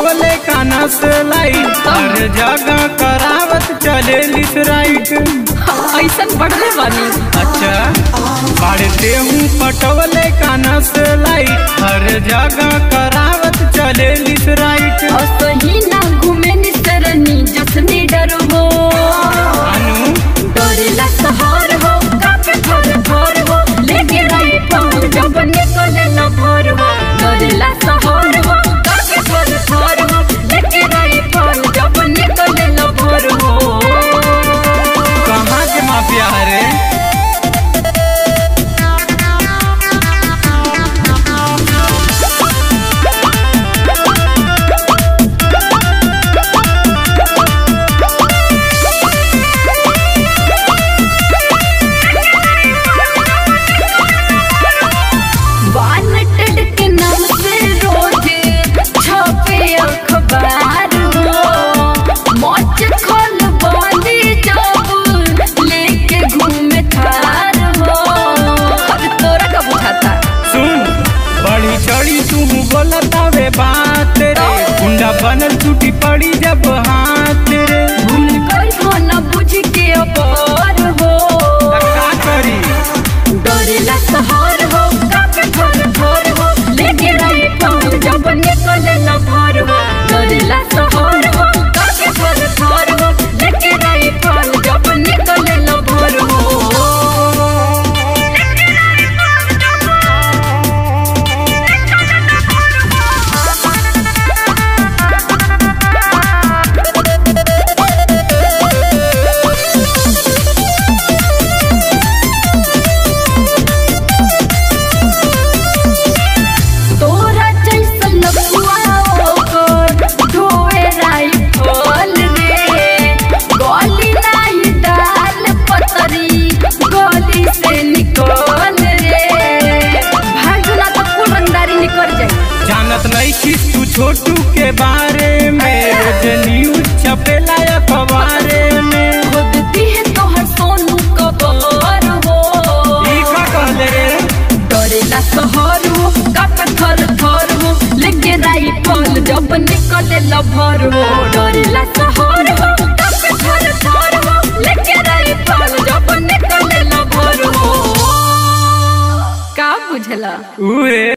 पटवले काना से लाइट हर जगह करावत चले लिस राइट ऐसन बढ़ले बानी अच्छा पढ़ते हूँ पटवले काना से लाइट हर जगह करावत चले लिस राइट असही ना घूमे निसरनी जसनी डर हो अनु डरेला सहर हो कापे थर थर हो लेके रही पाऊँ जब निकले न भर हो डरेला सहर हो कापे थर थर हो लेके रही पाऊँ जब निकले न भर हो कहाँ के माफिया रे वानटेड के नाम से रोज छपे अखबार हो मौज खोल बांधी जब लेके घूमे थार हो अब तोरा का बुझाता सुन बड़ी चढ़ी तू बोलतावे बात रे गुंडा बनल टूटी पड़ी जब हाथ रे भूल कर हो न बुझ के अपार हो तब का करी डरेला सहर हो कापे थर थर हो लेके रही पाऊँ जब निकले न भर हो डरेला सहर हो कापे थर थर हो लेके रही पाऊँ जब निकले न भर हो तोरा जैसन लपुआ ओकर ढोए राइफल रे गली नाही डाल पतरी गली से निकल रे भागना तो कुल रंगदारी निकल जाए जानत नहीं कि तू छोटू के बारे में रोज न्यूज छपेला अखबारे में खुदती है तोहर सोनू कबर हो ई का कहले रे डरेला सहर हो कप थर थर हो लेके राइफल जब निकले लभर हो डरेला सहर हो कप थर थर हो लेके राइफल जब निकले लभर हो का बुझला उहे